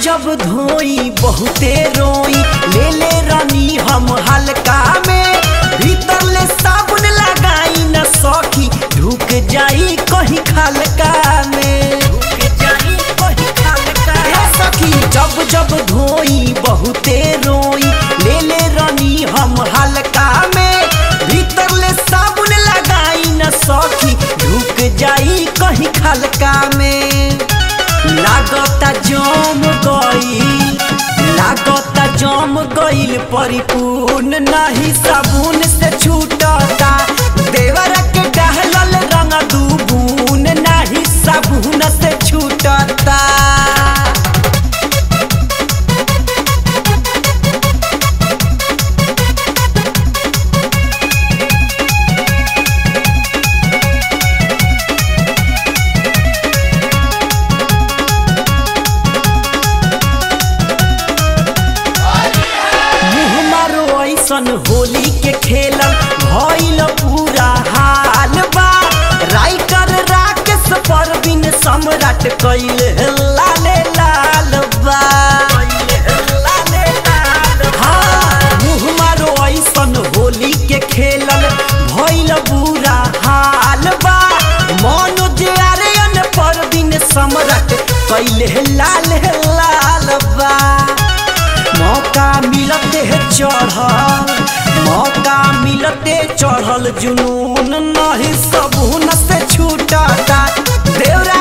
जब धोई बहुते रोई ले ले रानी हम हल्का में भीतर ले साबुन लगाई न सखी ढुक जाई कहीं खलका में ढुक जाई कहीं खलका हे सखी जब जब धोई बहुते रोई ले ले रानी हम हल्का में भीतर ले साबुन लगाई न सखी ढुक जाई कहीं खलका में लागता जम गईल लागता जम गईल परिपूर्ण नहीं साबुन से छूटता देवर के डहलल रंग दूबून नहीं साबुन से छूटता मुँह मारो ऐसन होली के खेलल भइल पूरा हाल बा राइटर राकेश परवीन सम्राट कैल लाले लाल बा हाँ, मुँह मारो ऐसन होली के खेलल भइल बुरा हाल बा मनोज आर्यन परवीन सम्राट कैल लाल लाल बा मौका मिलते है चढ़ल मौका मिलते चढ़ल जुनून नहीं सबून से छूटता देवरा